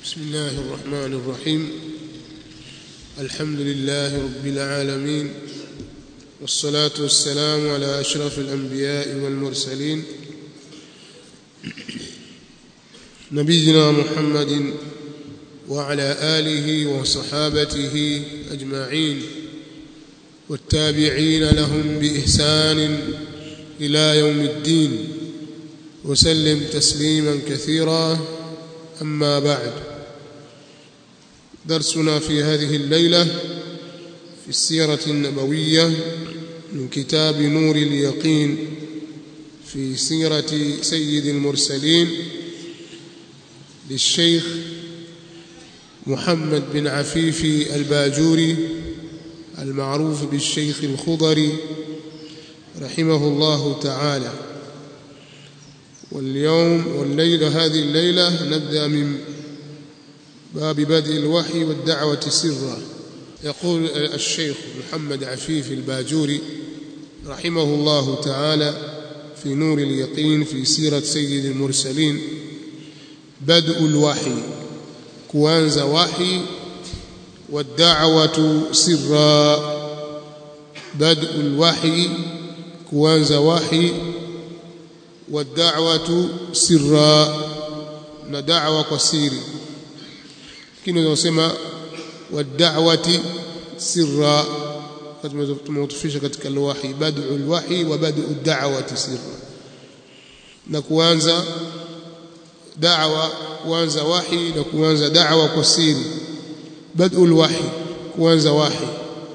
بسم الله الرحمن الرحيم الحمد لله رب العالمين والصلاة والسلام على أشرف الأنبياء والمرسلين نبينا محمد وعلى آله وصحابته أجمعين والتابعين لهم بإحسان إلى يوم الدين وسلم تسليما كثيرا أما بعد درسنا في هذه الليلة في السيرة النبوية من كتاب نور اليقين في سيرة سيد المرسلين للشيخ محمد بن عفيف الباجوري المعروف بالشيخ الخضري رحمه الله تعالى واليوم والليلة هذه الليلة نبدأ من باب بدء الوحي والدعوة سرا يقول الشيخ محمد عفيف الباجوري رحمه الله تعالى في نور اليقين في سيرة سيد المرسلين بدء الوحي كوانز وحي والدعوة سرا بدء الوحي كوانز وحي والدعوة سرا ندعوة قصيري lakini unasema wad'awati sirra tumeutufisha katika alwahi bad'u alwahi wa bad'u ad-da'wati sirra na kuanza da'wa kuanza wahi na kuanza da'wa kwa siri bad'u alwahi kuanza wahi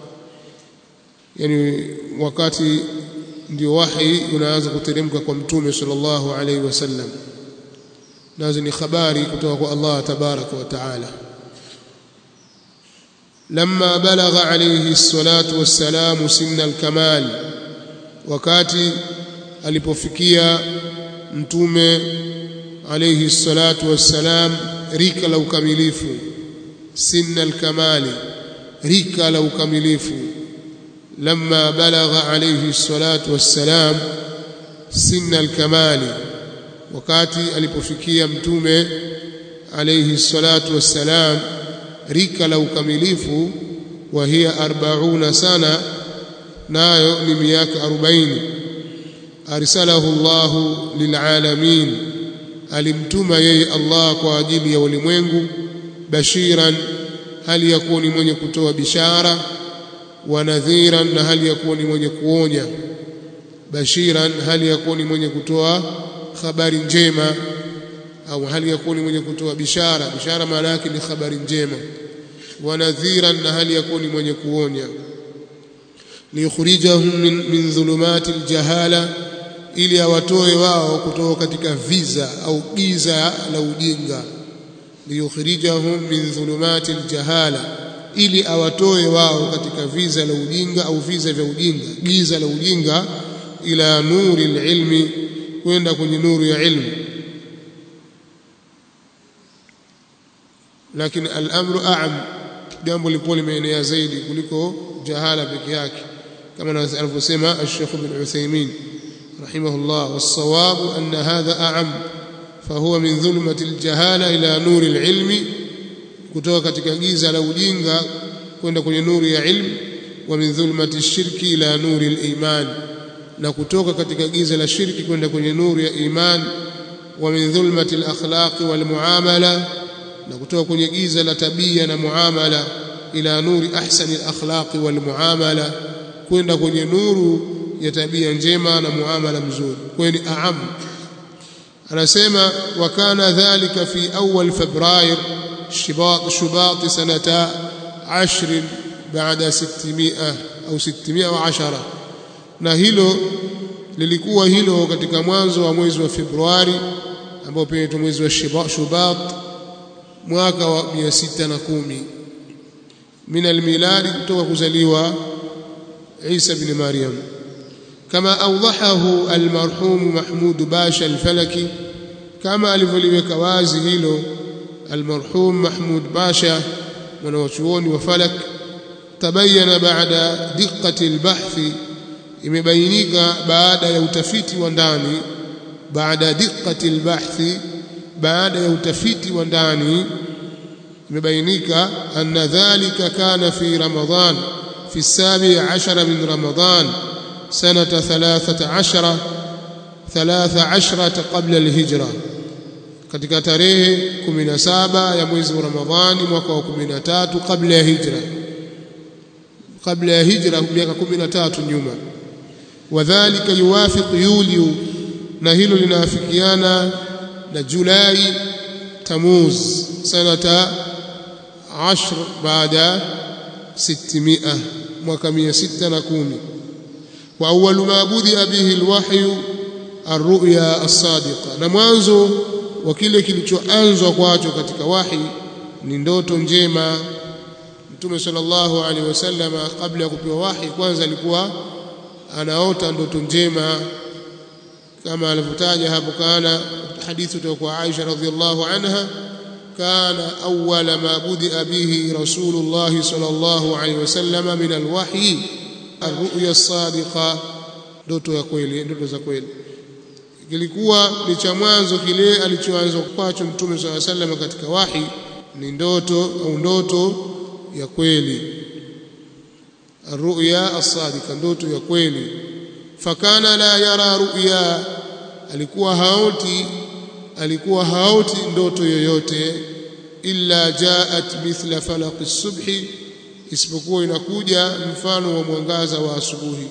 yani wakati ndio wahi unaanza kuteremka kwa mtume sallallahu alaihi wasallam nazo ni habari kutoka kwa Allah tabaraka wa taala لما بلغ عليه الصلاة والسلام سن الكمال wakati alipofikia mtume alayhi salatu wassalam rika la ukamilifu sinna alkamali rika la ukamilifu lamma balagha alayhi salatu wassalam sinna alkamali wakati alipofikia mtume alayhi salatu wassalam rika la ukamilifu wa hiya 40 sana nayo ni miaka 40 arsalahu Allah lilalamin alimtuma yeye Allah kwa ajili ya ulimwengu bashiran hali ya kuwa ni mwenye kutoa bishara wa nadhiran na hali ya kuwa ni mwenye kuonya bashiran hali ya kuwa ni mwenye kutoa habari njema au hali ya kuwa ni mwenye kutoa bishara bishara maana yake ni habari njema wa nadhiran na hali ya kuwa ni mwenye kuonya liyukhrijahum min, min dhulumati aljahala ili awatoe wao kutoka katika viza au giza la ujinga liyukhrijahum min dhulumati aljahala ili awatoe wao katika viza la ujinga au viza vya ujinga giza la ujinga ila nuri alilmi kwenda kwenye nuru ya ilmu lakini al-amru a'am jambo lipo limeenea zaidi kuliko jahala peke yake kama anavyosema al-Sheikh Ibn Uthaymeen rahimahullah was-sawab anna hadha a'am fahuwa min dhulmati al-jahala ila nuri al-ilmi kutoka katika giza la ujinga kwenda kwenye nuru ya ilmu wa min dhulmati ash-shirki ila nuri al-iman na kutoka katika giza la shirki kwenda kwenye nuru ya iman wa min dhulmati al-akhlaq wal-muamala na kutoka kwenye giza la tabia na muamala ila nuri ahsani al-akhlaq wal muamala kwenda kwenye nuru ya tabia njema na muamala mzuri kweni aam anasema wa kana dhalika fi awwal februar shibat shubat sanata 10 baada 600 au 610 na hilo lilikuwa hilo katika mwanzo wa mwezi wa Februari ambao pia ni mwezi wa Shubat mwaka wa 610 min almiladi kutoka kuzaliwa Isa ibn Maryam kama awdahahu almarhum Mahmud Basha al-Falaki kama alivyoliweka wazi hilo almarhum Mahmud Basha mwanachuoni wa Falak tabayana baada diqqati albahthi imebainika baada ya utafiti wa ndani baada diqqati albahthi baada ya utafiti wa ndani imebainika anna dhalika kana fi ramadhan fi sabi ashara min ramadhan sanata 13 13 qabla alhijra katika tarehe 17 ya mwezi wa Ramadhani mwaka wa 13 kabla ya hijra kabla ya hijra miaka 13 nyuma wadhālika yuwafiq yuliu na hilo linaafikiana na Julai Tamuz sanata 10 baada 600 mwaka 610 wa awwalu ma budia bihi alwahyu arruya as-sadiqa na mwanzo wa kile kilichoanzwa kwacho katika wahi ni ndoto njema Mtume sallallahu alaihi wasallam kabla ya kupewa wahi kwanza alikuwa anaota ndoto njema kama alivyotaja hapo kana hadithi kutoka kwa Aisha radhiallahu anha kana awwala ma budia bihi rasulullah sallallahu alaihi wasallam min alwahyi arruya as-sadiqa ndoto ya kweli ndoto za kweli kilikuwa ni cha mwanzo kile alichoanza kwacho mtume swalla sallam katika wahi ni ndoto au ndoto ya kweli ruya as-sadiqa ndoto ya kweli fakana la yara ruya alikuwa haoti alikuwa haoti ndoto yoyote illa jaat mithla falaq as-subhi isipokuwa inakuja mfano wa mwangaza wa asubuhi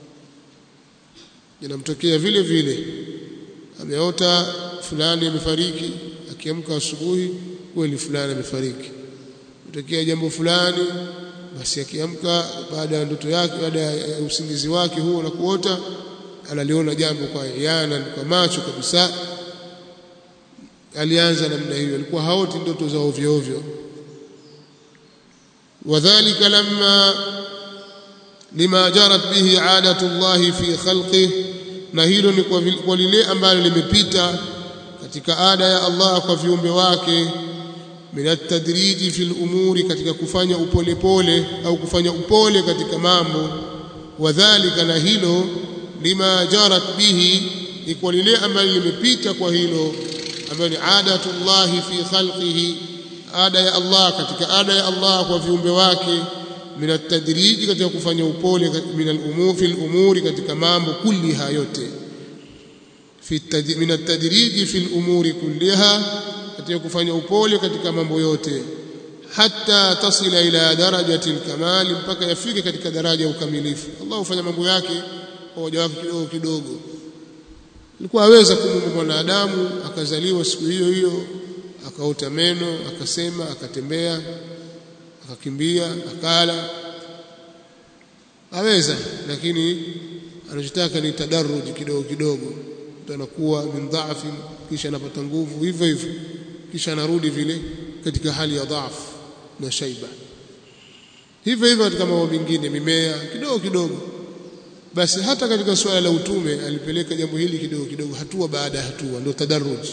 inamtokea vile vile ameota fulani amefariki akiamka asubuhi kweli fulani amefariki kutokea jambo fulani basi akiamka baada ya ndoto yake baada ya usingizi wake huo na kuota analiona jambo kwa yana kwa macho kabisa alianza namna hiyo alikuwa haoti ndoto za ovyo ovyo wadhālika lamma lima jarat bihi adatu Allah fi khalqihi na hilo ni kwa, kwa lile ambalo limepita katika ada ya Allah kwa viumbe wake minat tadriji fil umuri katika kufanya upolepole au kufanya upole katika mambo wadhālika na hilo lima jarat bihi ni kwa lile ambalo limepita kwa hilo ambayo ni adatu Allah fi khalqihi ada ya Allah katika ada ya Allah kwa viumbe wake min at-tadriji katika kufanya upole min al-umur fi al-umuri katika mambo kulliha yote fi min at-tadriji fi al-umuri kulliha katika kufanya upole katika mambo yote hatta tasila ila darajati al-kamal mpaka yafike katika daraja ya ukamilifu Allah hufanya mambo yake kwa waja wake kidogo kidogo alikuwa aweza kumuumba mwanadamu akazaliwa siku hiyo hiyo akaota meno akasema akatembea akakimbia akala aweza lakini anachotaka ni tadarruji kidogo kidogo mtu anakuwa min dhaafi kisha anapata nguvu hivyo hivyo kisha anarudi vile katika hali ya dhaafu na shaiba hivyo hivyo katika mambo mengine mimea kidogo kidogo basi hata katika suala la utume alipeleka jambo hili kidogo kidogo hatua baada ya hatua ndio tadarruji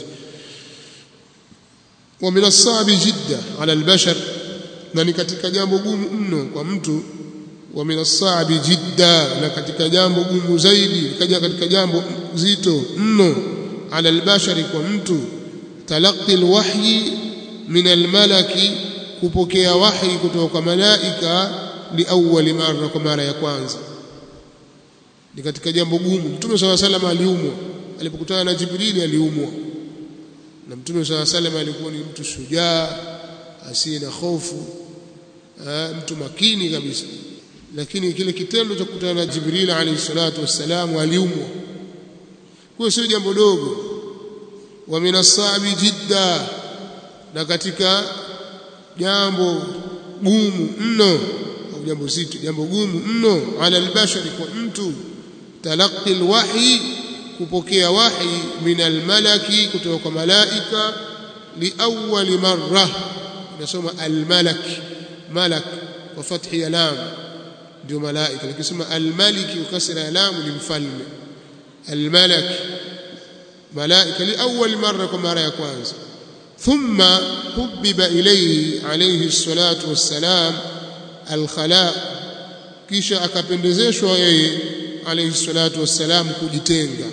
wa min as-sabi jidda ala al-bashar na ni katika jambo gumu mno kwa mtu wa min as-sabi jidda na katika jambo gumu zaidi kaja katika jambo zito mno ala al-bashari kwa mtu talaqi al-wahyi min al-malaki kupokea wahi kutoka kwa malaika liawwali mara kwa mara ya kwanza ni katika jambo gumu mtume swalla salam aliumwa alipokutana na jibrili aliumwa na mtume swalla salam alikuwa ni mtu shujaa asiye na hofu mtu makini kabisa lakini kile kitendo cha kukutana na jibril alayhi salatu wassalam aliumwa kwa sio jambo dogo wa minasabi jidda na katika jambo gumu mno au jambo zito jambo gumu mno ala albashari kwa mtu talaqi alwahyi kupokea wahi min almalaki kutoka kwa malaika liawwal marra nasoma almalak malak wa fathi ya lam ndio malaika nikisema almaliki ukasira ya lam ni mfalme almalak malaika liawwal marra kwa mara ya kwanza ثم حبب إليه عليه الصلاة والسلام الخلاء kisha akapendezeshwa yeye alayhi salatu wassalam kujitenga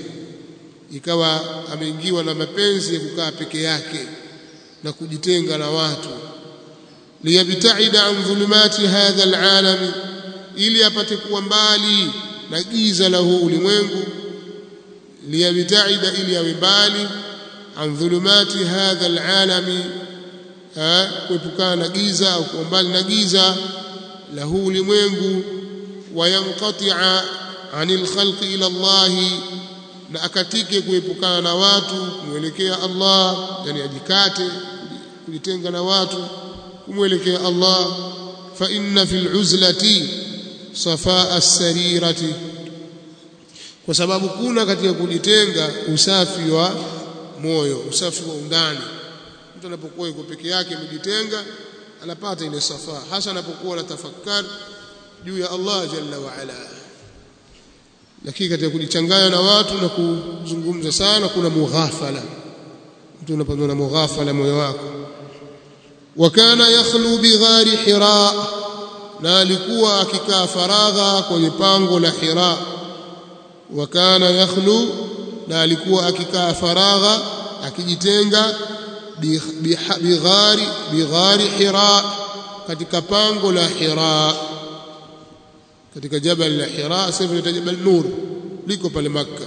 ikawa ameingiwa na mapenzi ya kukaa peke yake na kujitenga na watu liyabtaida an dhulumati hadha alalami ili apate kuwa mbali na giza la huu ulimwengu liyabtaida ili awe mbali an dhulumati hadha alalami kuepukana na giza au kuwa mbali na giza la huu ulimwengu wayanqatia anil khalqi ila Allahi na akatike kuepukana na watu kumwelekea Allah yani ajikate kujitenga na watu kumwelekea Allah fa inna fil uzlati safaa as-sarirati kwa sababu kuna katika kujitenga usafi wa moyo usafi wa undani mtu anapokuwa yuko peke yake amejitenga anapata ile safa hasa anapokuwa anatafakari juu ya Allah jalla wa ala lakini katika kujichanganya na watu na kuzungumza sana kuna mughafala mtu unapatwa na mughafala moyo wako wakana yakhlu bighari hira na alikuwa akikaa faragha kwenye pango la hira wakana yakhlu na alikuwa akikaa faragha akijitenga bighari bighari hira katika pango la hira katika jabal la hira sasa ni jabal nur liko pale makka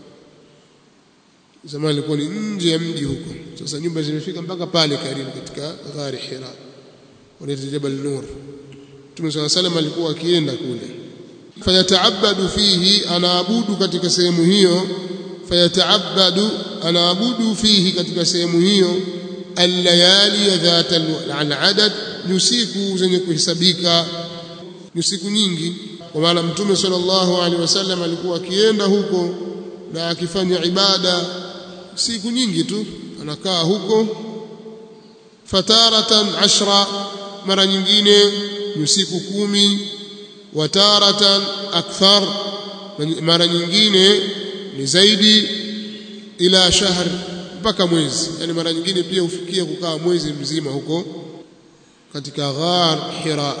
zamani ilikuwa ni nje ya mji huko sasa nyumba zimefika mpaka pale karibu katika ghari hira wanaita jabal nur Mtume صلى الله عليه alikuwa akienda kule fayataabadu fihi anaabudu katika sehemu hiyo fayataabadu anaabudu fihi katika sehemu hiyo allayali dhat aladad usiku zenye kuhesabika ni siku nyingi kwa maana mtume sallallahu alaihi wasallam alikuwa akienda huko na akifanya ibada siku nyingi tu anakaa huko fataratan ashra mara nyingine ni siku kumi wataratan akthar mara nyingine ni zaidi ila shahr mpaka mwezi yani mara nyingine pia hufikia kukaa mwezi mzima huko katika ghar hira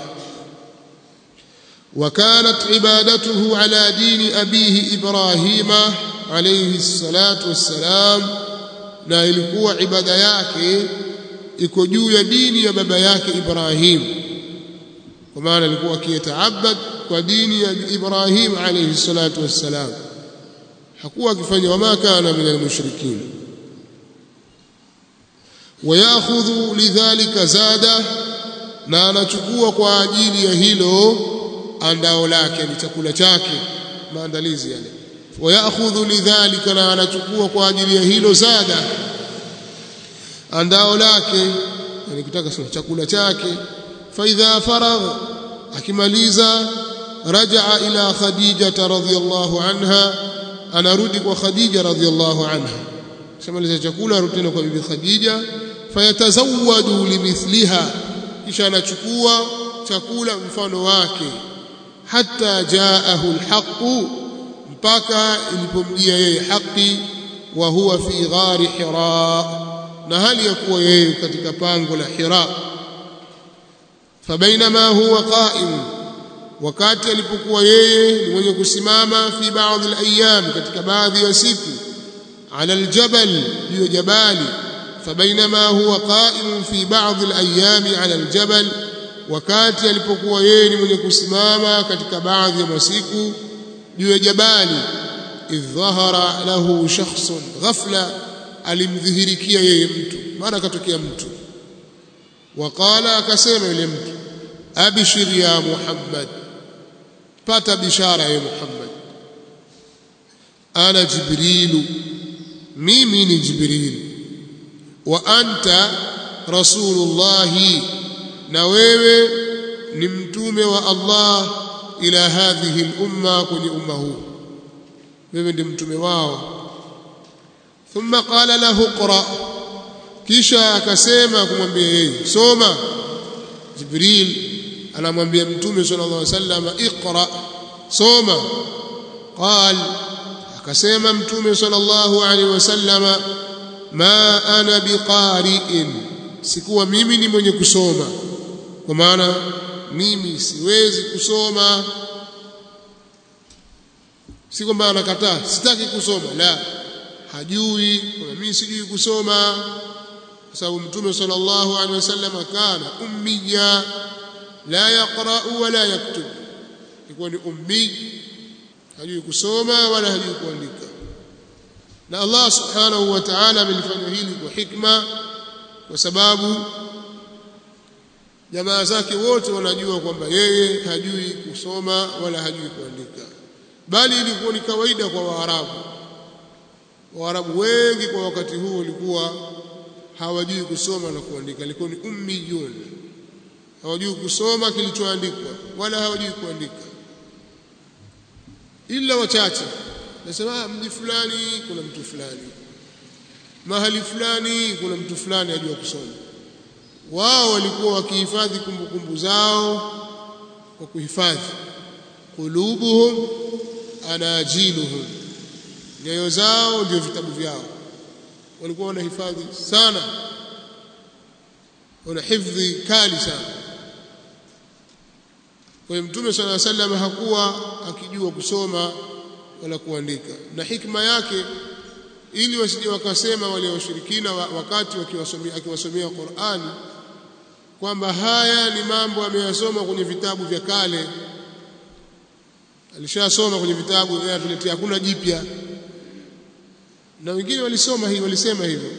وكانت عبادته على دين أبيه إبراهيم عليه الصلاة والسلام na ilikuwa ibada yake iko juu ya dini ya baba yake Ibrahim kwa maana alikuwa akiyataabad kwa dini ya Ibrahim alayhi salatu wassalam hakuwa akifanya wama kana min almushrikin wayakhudhu lidhalika zada na anachukua kwa ajili ya hilo andao lake ni chakula chake maandalizi yale wayakhudhu lidhalika na anachukua kwa ajili ya hilo zada andao lake yani kutaka sema chakula chake fa idha faragh akimaliza rajaa ila khadija radhiyallahu anha anarudi kwa khadija radhiyallahu anha shamaliza chakula arudi tena kwa bibi khadija fayatazawwadu limithliha kisha anachukua chakula mfano wake hatta jaahu alhaq mpaka ilipomjia yeye haki wa huwa fi ghari hira na hali ya kuwa yeye katika pango la hira fabainama huwa qa'im wakati alipokuwa yeye ni mwenye kusimama fi baadhi alayam katika baadhi ya siku ala aljabal juu jabali fabainama huwa qa'im fi baadhi alayam ala aljabal wakati alipokuwa yeye ni mwenye kusimama katika baadhi ya masiku juu ya jabali idh dhahara lahu shakhsun ghafla alimdhihirikia yeye mtu mara akatokea mtu waqala akasema yule mtu abshir ya muhammad pata bishara ya muhammad ana jibrilu mimi ni jibril wa anta rasulullahi na wewe ni mtume wa Allah ila hadhihi al-umma kwenye umma huu wewe ndi mtume wao thumma qala lahu qra kisha akasema kumwambia yeye soma jibril anamwambia mtume sallallahu alaihi wasallam iqra soma qal akasema mtume sallallahu alaihi wasallam ma ana biqari'in sikuwa mimi ni mwenye kusoma kwa maana mimi siwezi kusoma si kwamba anakataa sitaki kusoma la hajui kwa mimi sijui kusoma kwa sababu mtume sallallahu alaihi wasallam kana ummiya la yaqra wala yaktub ilikuwa ni ummi hajui kusoma wala hajui kuandika na Allah subhanahu wa ta'ala amelifanya hili kwa hikma kwa sababu jamaa zake wote wanajua kwamba yeye hajui kusoma wala hajui kuandika bali ilikuwa ni kawaida kwa Waarabu Waarabu wengi kwa wakati huo walikuwa hawajui kusoma na kuandika ilikuwa ni ummiyun hawajui kusoma kilichoandikwa wala hawajui kuandika ila wachache nasema mji fulani kuna mtu fulani mahali fulani kuna mtu fulani ajua kusoma wao walikuwa wakihifadhi kumbukumbu zao kwa kuhifadhi qulubuhum anajiluhum nyoyo zao ndio vitabu vyao walikuwa wanahifadhi sana wana hifdhi kali sana kwa hiyo mtume sala sallam hakuwa akijua kusoma wala kuandika na hikma yake ili wasije wakasema wale washirikina wakati wakiwasomea akiwasomea Qur'ani kwamba haya ni mambo ameyasoma kwenye vitabu vya kale alishasoma kwenye vitabu vinavyoletea hakuna jipya na wengine walisoma hii walisema hivyo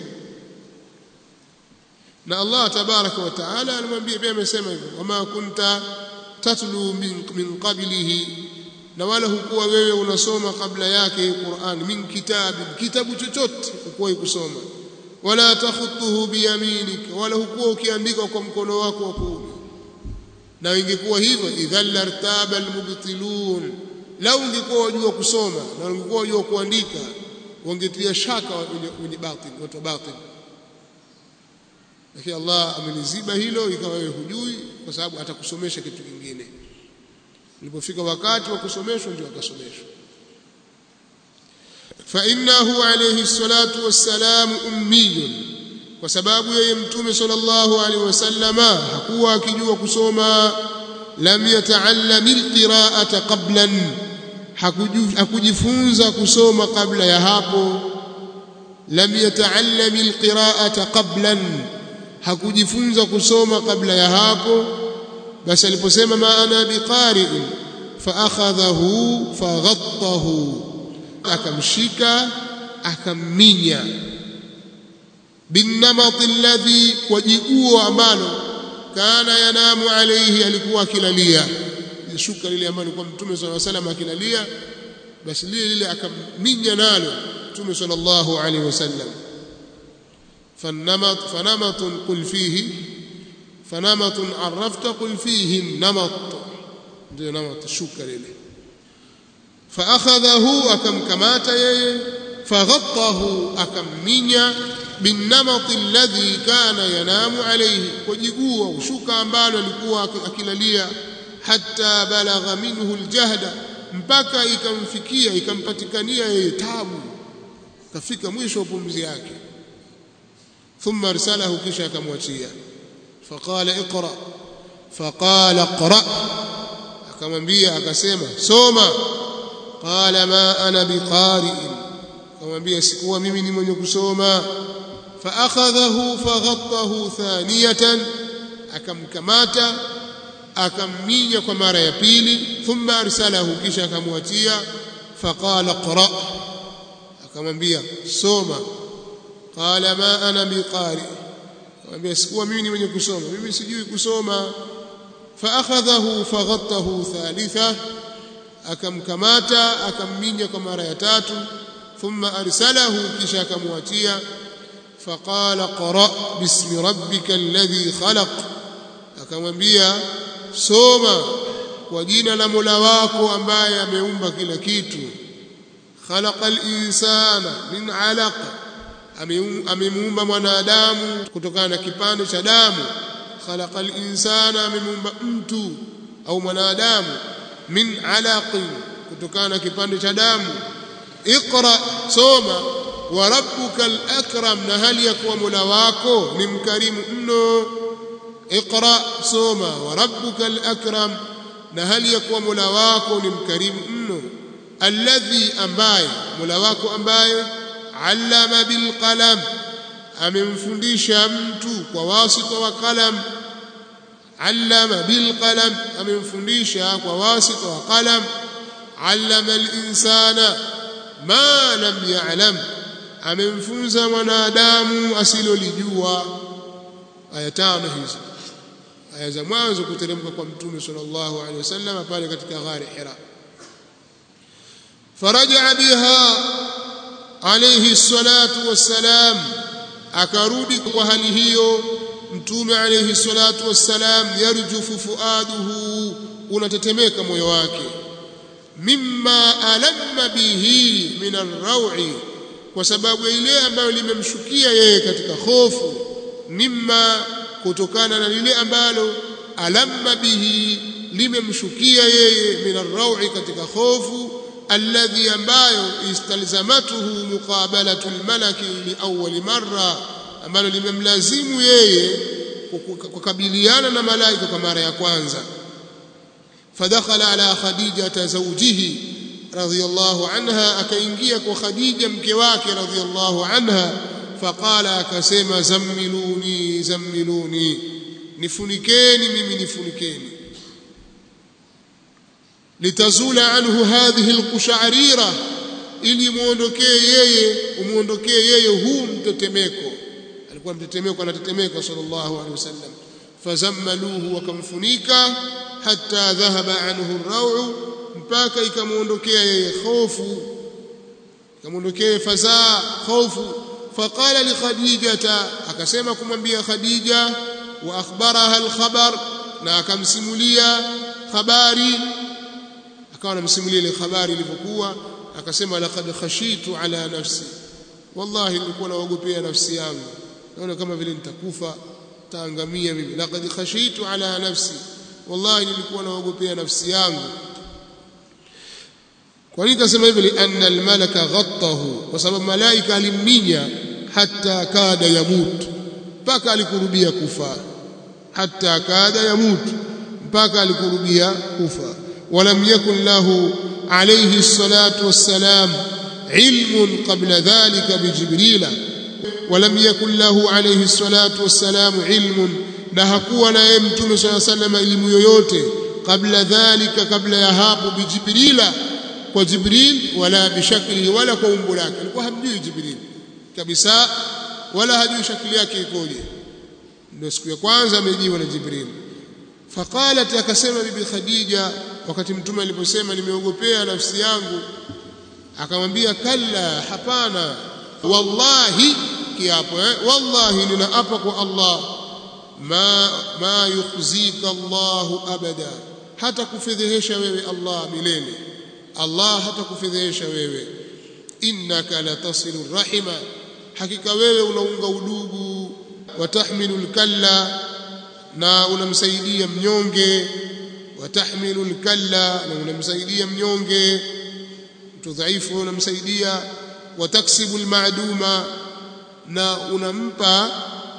na Allah tabaraka wa taala alimwambia pia amesema hivyo wama kunta tatlu min, min qablihi na wala hukuwa wewe unasoma kabla yake Qur'an min kitabi kitabu chochote hukuwa kusoma wala takhutuhu biyaminik wala hukuwa ukiandika kwa mkono wako wa kuume na ingekuwa hivyo idhal lartaba almubtilun lau ungekuwa wajua kusoma na ungekuwa wajua kuandika wangetia shaka wenye batil watu batil lakini Allah ameliziba hilo ikawa wewe hujui kwa sababu atakusomesha kitu kingine ulipofika wakati wa kusomeshwa ndio akasomeshwa fa innahu alayhi salatu wassalam ummiyun kwa sababu yeye mtume sallallahu alaihi wasallama hakuwa akijua kusoma lam yata'allam alqira'ata qablan hakujifunza kusoma kabla ya hapo lam yata'allam alqira'ata qablan hakujifunza kusoma kabla ya hapo basi aliposema ma ana biqari'in fa akhadhahu faghattahu akamshika akamminya binamati alladhi kwa jiguo ambalo kana yanamu alayhi alikuwa akilalia shuka lile ambalo kwa mtume sallallahu alayhi wasallam akilalia basi lile lile akamminya nalo mtume sallallahu alayhi wasallam فالنمط فنمط قل فيه فنمط عرفت قل فيه النمط ndio نمط shuka lile فاخذه akamkamata yeye فغطه akamminya بالنمط الذي كان ينام عليه kujigua ushuka ambalo alikuwa akilalia hatta balagha minhu aljahda mpaka ikamfikia ikampatikania yeye tabu kafika mwisho wa pumzi yake ثم ارسله كشا كموتيا فقال اقرا فقال اقرا akamwambia akasema soma qala ma ana biqari akamwambia sikuwa mimi ni mwenye kusoma فاخذه فغطه ثانيه akamkamata akamminya kwa mara ya pili thumma arsalahu kisha akamwatia faqala qra akamwambia soma qala ma ana biqari akamwambia sikuwa mimi ni mwenye kusoma mimi sijui kusoma فاخذه فغطه ثالثه akamkamata akamminya kwa mara ya tatu thumma arsalahu kisha akamwatia faqala qra bismi rabbika alladhi khalaq akamwambia soma kwa jina la Mola wako ambaye ameumba kila kitu khalaqal insana min alaq amemuumba mwanadamu kutokana na kipande cha damu khalaqal insana amemuumba mtu au mwanadamu min alaqin kutokana na kipande cha damu iqra soma wa rabbukal akram na hali ya kuwa mola wako ni mkarimu mno iqra soma wa rabbukal akram na hali ya kuwa mola wako ni mkarimu mno alladhi ambaye mola wako ambaye allama bil qalam amemfundisha mtu kwa wasita wa qalam allama bil qalam amemfundisha kwa wasita wa qalam allama al insana ma lam ya'lam amemfunza mwanadamu asilolijua aya tano hizi aya za mwanzo kuteremka kwa mtume sallallahu alaihi wasallam pale katika ghari hira faraja biha alayhi salatu wassalam akarudi kwa hali hiyo mtume alayhi salatu wassalam yarjufu fuaduhu unatetemeka moyo wake mimma alamma bihi min arrawi kwa sababu ile ambayo limemshukia yeye katika hofu mimma kutokana na lile ambalo alamma bihi limemshukia yeye min arrawi katika hofu alladhi ambayo istalzamatuhu muqabalatu almalaki liawwal marra ambalo limemlazimu yeye kukabiliana na malaika kwa mara ya kwanza fadakhala ala khadijata zawjihi radhiyallahu anha akaingia kwa khadija mke wake radhiyallahu anha faqala akasema zammiluni zammiluni nifunikeni mimi nifunikeni litazula anhu hadhihi alqusharira ili muondokee yeye umuondokee yeye huu mtetemeko alikuwa mtetemeko anatetemeka sallallahu alaihi wasallam fazammaluhu wakamfunika hatta dhahaba anhu ar mpaka ikamuondokea yeye hofu ikamuondokea fazaa hofu faqala li khadijata akasema kumwambia khadija wa akhbaraha alkhabar na akamsimulia habari akawa anamsimulia ile habari ilivyokuwa akasema laqad khashitu ala nafsi wallahi nilikuwa naogopea nafsi yangu naona kama vile nitakufa taangamia mimi laqad khashitu ala nafsi wallahi nilikuwa naogopea nafsi yangu kwa nini kasema hivi lianna almalaka ghattahu kwa sababu malaika alimminya hatta kada yamut mpaka alikurubia kufa hatta kada yamut mpaka alikurubia kufa ولم يكن له عليه الصلاة والسلام علم قبل ذلك بجبريل ولم يكن له عليه الصلاة والسلام علم na hakuwa naye mtume swalla sallam elimu yoyote kabla dhalika kabla ya hapo bijibrila kwa jibril wala bishaklihi wala kwa umbo lake alikuwa hamjui jibril kabisa wala hajui shakli yake ikoje ndio siku ya kwanza amejiwa na jibril faqalat akasema bibi khadija wakati mtume aliposema nimeogopea nafsi yangu akamwambia kalla hapana wallahi kiapo eh? wallahi ninaapa kwa Allah ma ma yukhzika Allah abada hata kufedhehesha wewe Allah milele Allah hata kufedhehesha wewe innaka latasilu rahima hakika wewe unaunga udugu watahmilu alkalla na unamsaidia mnyonge watahmilu alkalla na unamsaidia mnyonge mtu dhaifu unamsaidia wataksibu almaduma na unampa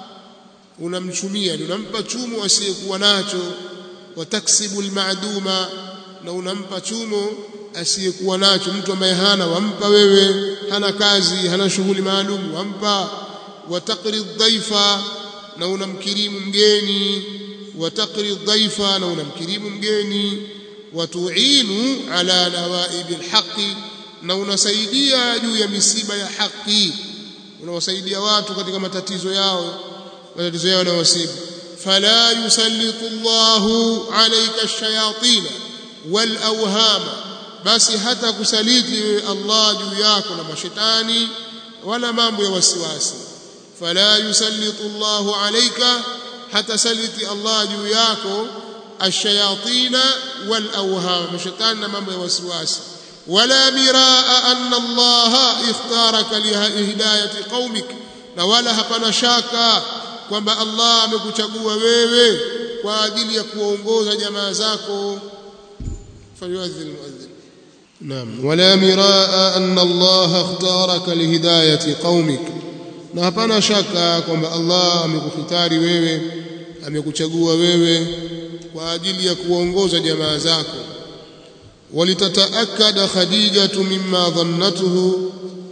unamchumia unampa chumo asiyekuwa nacho wataksibu almaduma na unampa chumo asiyekuwa nacho mtu ambaye hana wampa wewe hana kazi hana shughuli maalum wampa wataqri dhaifa na unamkirimu mgeni wataqri dhaifa na unamkirimu mgeni watuinu ala nawaibi alhaqi na unasaidia juu ya misiba ya haki unawasaidia watu katika matatizo yao matatizo yao na wasibu fala yusallitu Allahu alayka ash-shayatin wal awhama basi hata kusaliti Allah juu yako na mashetani wala mambo ya wasiwasi fala yusallitu Allahu alayka hata saliti Allah juu yako ash-shayatin wal awhama mashetani na mambo ya wasiwasi wala miraa anna Allah ikhtaraka lihidayati qaumik na wala hapana shaka kwamba Allah amekuchagua wewe kwa ajili ya kuongoza jamaa zako falyuadhin muadhin naam wala miraa anna Allah ikhtaraka lihidayati qaumik na hapana shaka kwamba Allah amekukhitari wewe amekuchagua wewe kwa ajili ya kuongoza jamaa zako ولتتأكد خديجة مما ظنته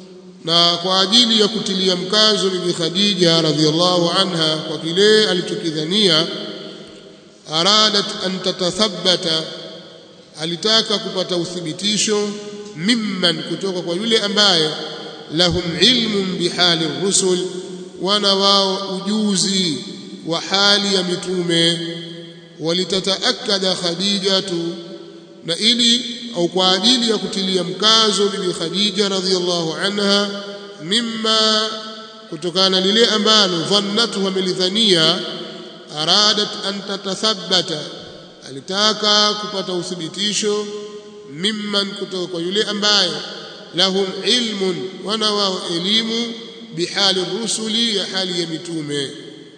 na kwa ajili ya kutilia mkazo bibi Khadija radhiallahu anha kwa kile alichokidhania aradat an tatathabbata alitaka kupata uthibitisho mimman kutoka kwa yule ambaye lahum ilmun bihali rusul wana wao ujuzi wa hali ya mitume walitataakada khadijatu na ili au kwa ajili ya kutilia mkazo bibi khadija radhiallahu anha mimma kutokana lile ambalo dhannatu amelidhania aradat an tatathabbata alitaka kupata uthibitisho mimman kutoka kwa yule ambaye lahum ilmun wana wao elimu bihali rusuli ya hali ya mitume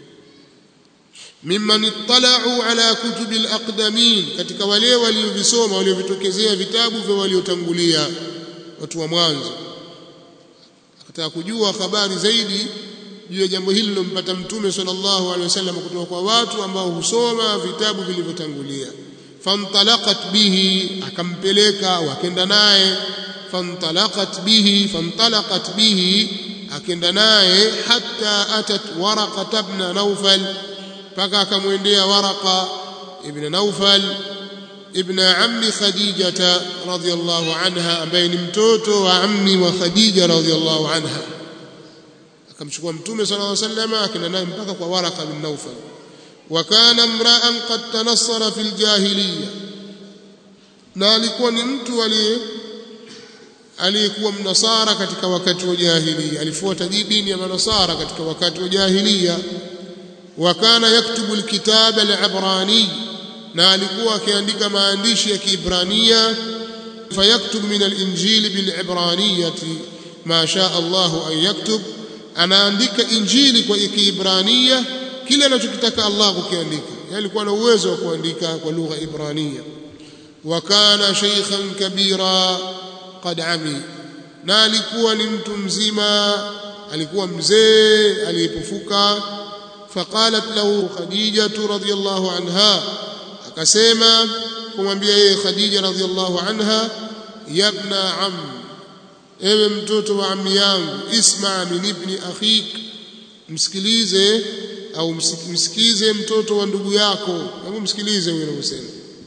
mimman ittala'u ala kutubi alaqdamin katika wale waliovisoma waliovitokezea vitabu vya waliotangulia watu wa mwanzo akataka kujua habari zaidi juu ya jambo hili lilompata mtume sallallahu alaihi wasallam kutoka kwa watu ambao husoma vitabu vilivyotangulia fantalaqat bihi akampeleka wakenda naye fantalaqat bihi fantalaqat bihi akenda naye hatta atat waraqa ibn nawfal mpaka akamwendea waraqa ibn nawfal ibn ammi khadijata radhiyallahu anha ambaye ni mtoto wa ammi wa khadija radhiyallahu anha akamchukua mtume sallallahu alaihi wasallam akenda naye mpaka kwa waraqa bin nawfal wa kana mra'an qad tanassara fil jahiliya na alikuwa ni mtu aliye aliyekuwa mnasara katika wakati wa jahiliya alifuata dini ya manasara katika wakati wa jahiliya wa kana yaktubu alkitab alibrani na alikuwa akiandika maandishi ya kiibrania fayaktub min alinjili bilibraniyati ma shaa Allah an yaktub anaandika injili kwa kiibrania kile anachokitaka Allah kukiandika alikuwa na uwezo wa kuandika kwa lugha ibrania wa kana shaykhan kabira qad ami na alikuwa ni mtu mzima alikuwa mzee aliyepofuka faqalat lahu khadijatu radhiyallahu anha akasema kumwambia yeye khadija radhiyallahu anha yabna am ewe mtoto wa ammi yangu isma min ibni akhik msikilize au msikize mtoto wa ndugu yako hebu msikilize huyo anavyosema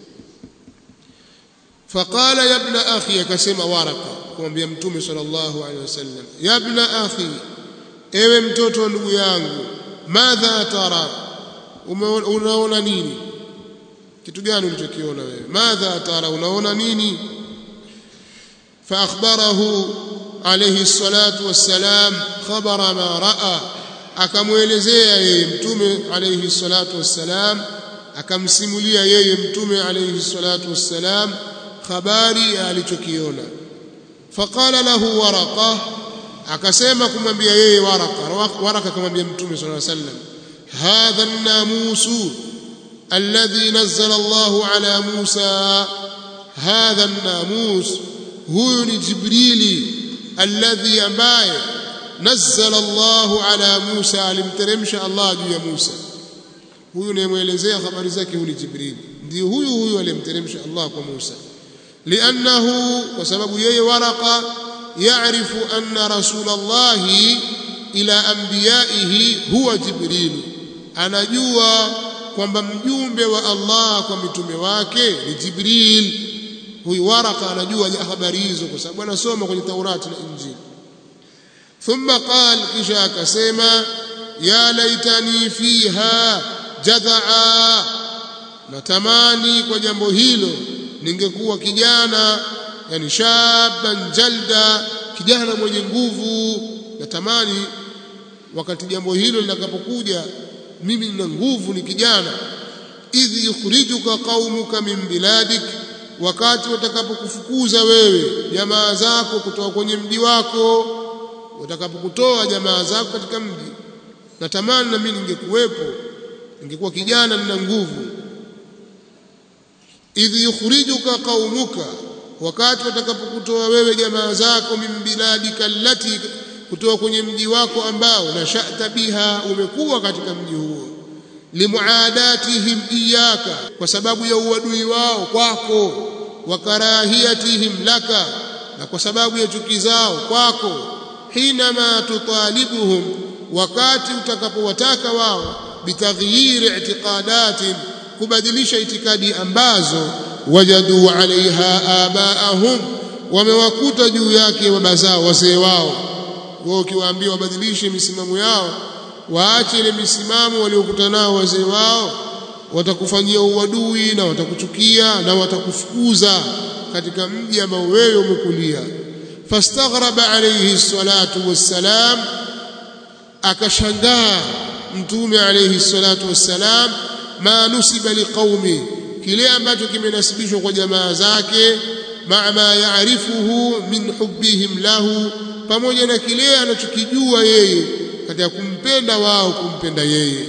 faqala ya ibna akhi akasema waraka kumwambia mtume sallallahu alaihi wasallam ya ibna akhi ewe mtoto wa ndugu yangu madha tara unaona nini kitu gani ulichokiona wewe madha tara unaona nini fa akhbarahu alayhi الصلاه والسلام خبر ما راى akamwelezea yeye mtume alayhi salatu wassalam akamsimulia yeye mtume alayhi salatu wassalam habari alichokiona faqala lahu waraqa akasema kumwambia yeye waraka waraka akamwambia mtume sallallahu alayhi wasallam hadha an-namusu alladhi nazzala Allahu ala Musa hadha an-namus huyu ni jibrili alladhi ambaye nazzala Allahu ala Musa alimteremsha Allah juu ya Musa huyu nimeelezea habari zake huyu ni jibril ndio huyu huyu alimteremsha Allah kwa Musa لأنه وسبب يي ورقة يعرف أن رسول الله إلى أنبيائه هو جبريل anajua kwamba mjumbe wa Allah kwa mitume wake ni Jibril huyu waraka anajua habari hizo kwa sababu anasoma kwenye Taurati na Injili thumma qal kisha akasema ya laitani fiha jadhaa natamani kwa jambo hilo ningekuwa kijana yani shaban jalda kijana mwenye nguvu natamani wakati jambo hilo litakapokuja mimi nina nguvu ni kijana idh yukhrijuka qaumuka min biladik wakati watakapokufukuza wewe jamaa zako kutoka kwenye mji wako watakapokutoa jamaa zako katika mji natamani na mimi ningekuwepo ningekuwa kijana nina nguvu idh yukhrijuka qaumuka wakati watakapokutoa wewe jamaa zako min biladika allati kutoka kwenye mji wako ambao nashata biha umekuwa katika mji huo limuadatihim iyaka kwa sababu ya uadui wao kwako wa karahiyatihim laka na kwa sababu ya chuki zao kwako hinama tutalibuhum wakati utakapowataka wao bitaghyiri i'tiqadatin kubadilisha itikadi ambazo wajadu alaiha abaahum wamewakuta juu yake baba zao wazee wao wao ukiwaambia wabadilishe misimamo yao waache ile misimamo waliokutana nao wazee wao watakufanyia uadui na watakuchukia na watakufukuza katika mji ambao wewe umekulia fastaghraba alayhi salatu wassalam akashangaa mtume alayhi salatu wassalam ma nusiba liqaumi kile ambacho kimenasibishwa kwa jamaa zake ma ma yaarifuhu min hubbihim lahu pamoja na kile anachokijua yeye katika kumpenda wao kumpenda yeye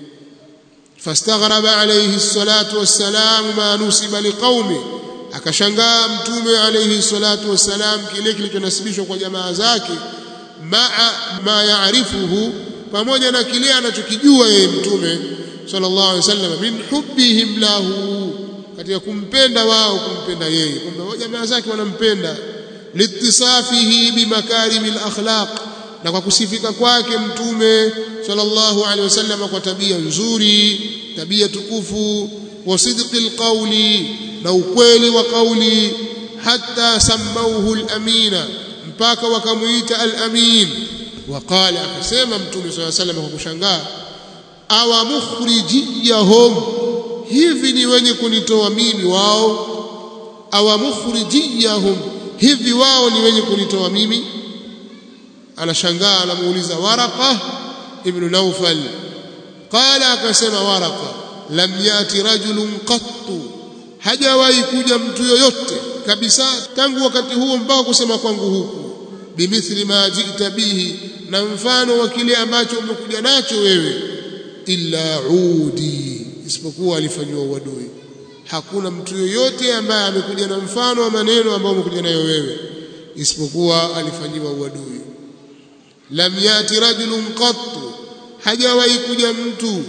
fastaghraba alayhi salatu wassalam ma nusiba liqaumi akashangaa mtume alayhi salatu wassalam kile kilichonasibishwa kwa jamaa zake ma ma yaarifuhu pamoja na kile anachokijua yeye mtume sallallahu alaihi wasallam min hubbihim lahu katika kumpenda wao kumpenda yeye kwamba jamaa zake wanampenda litisafihi bimakarimil akhlaq na kwa kusifika kwake mtume sallallahu alaihi wasallam kwa tabia nzuri tabia tukufu wa sidqil qawli na ukweli wa kauli hatta sammauhu al-amina mpaka wakamuita al-amin waqala akasema mtume sallallahu alaihi wasallam kwa kushangaa awa mukhrijiyahum hivi ni wenye kunitoa mimi wao awa mukhrijiyahum hivi wao ni wenye kunitoa mimi anashangaa anamuuliza waraqa ibn nawfal qala akasema waraqa lam yati rajulun qattu hajawahi kuja mtu yoyote kabisa tangu wakati huo mpaka kusema kwangu huku bimithli ma jita bihi na mfano wa kile ambacho umekuja nacho wewe illa udi isipokuwa alifanywa uadui hakuna mtu yoyote ambaye amekuja na mfano wa maneno ambayo umekuja nayo wewe isipokuwa alifanyiwa uadui lam yati rajulun qattu hajawahi kuja mtu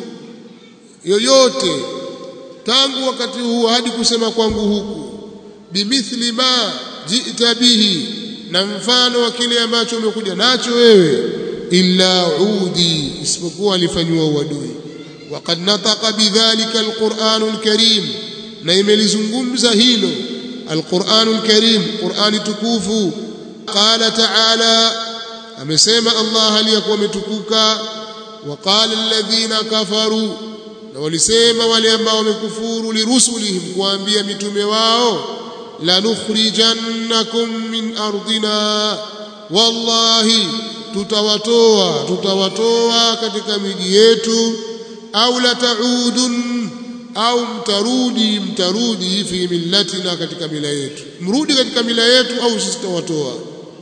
yoyote tangu wakati huo hadi kusema kwangu huku bimithli ma jita bihi na mfano wa kile ambacho umekuja nacho wewe illa udi isipokuwa alifanywa uadui waqad nataqa bidhalika alquran alkarim na imelizungumza hilo alquran alkarim qurani tukufu qala ta'ala amesema Allah aliyakuwa ametukuka waqala alladhina kafaru na walisema wale ambao wamekufuru lirusulihim kuambia mitume wao lanukhrijannakum min ardina wallahi tutawatoa tutawatoa katika miji yetu au lataudun au mtarudi mtarudi fi millatina katika mila yetu mrudi katika mila yetu au sisi tutawatoa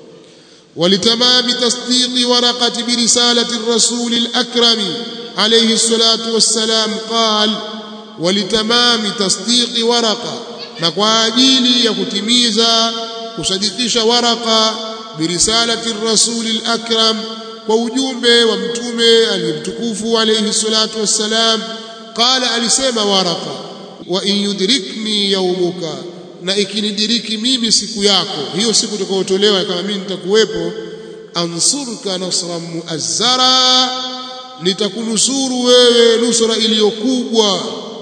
ولتمام تصديق ورقة برسالة الرسول الأكرم عليه الصلاة والسلام قال ولتمام تصديق ورقة نقواجيلي يكتميزا كصديقش ورقة برسالة الرسول الأكرم ووجومه ومتومه المتكوف عليه الصلاة والسلام قال ألسيم ورقة وإن يدركني يومك na ikinidiriki mimi siku yako hiyo siku utakayotolewa kama mimi nitakuwepo ansurka nasran muazzara nitakunusuru wewe nusra iliyokubwa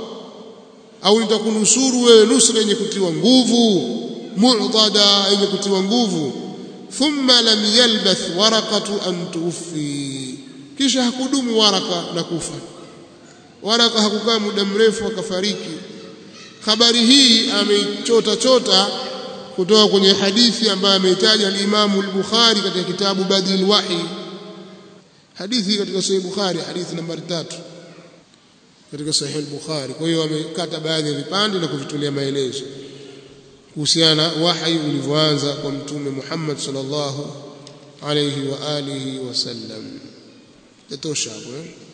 au nitakunusuru wewe nusra yenye kutiwa nguvu mu'dada yenye kutiwa nguvu thumma lam yalbath waraqatu an tufi kisha hakudumu waraka na kufa waraka hakukaa muda mrefu akafariki habari hii ameichota chota kutoka kwenye hadithi ambayo ameitaja al-Imam al-Bukhari katika kitabu Badil Wahi hadithi katika Sahih Bukhari hadithi nambari tatu katika Sahih al-Bukhari kwa hiyo amekata baadhi ya vipande na kuvitolea maelezo kuhusiana wahi ulivyoanza kwa mtume Muhammad sallallahu alayhi wa alihi wasallam tatosha hapo eh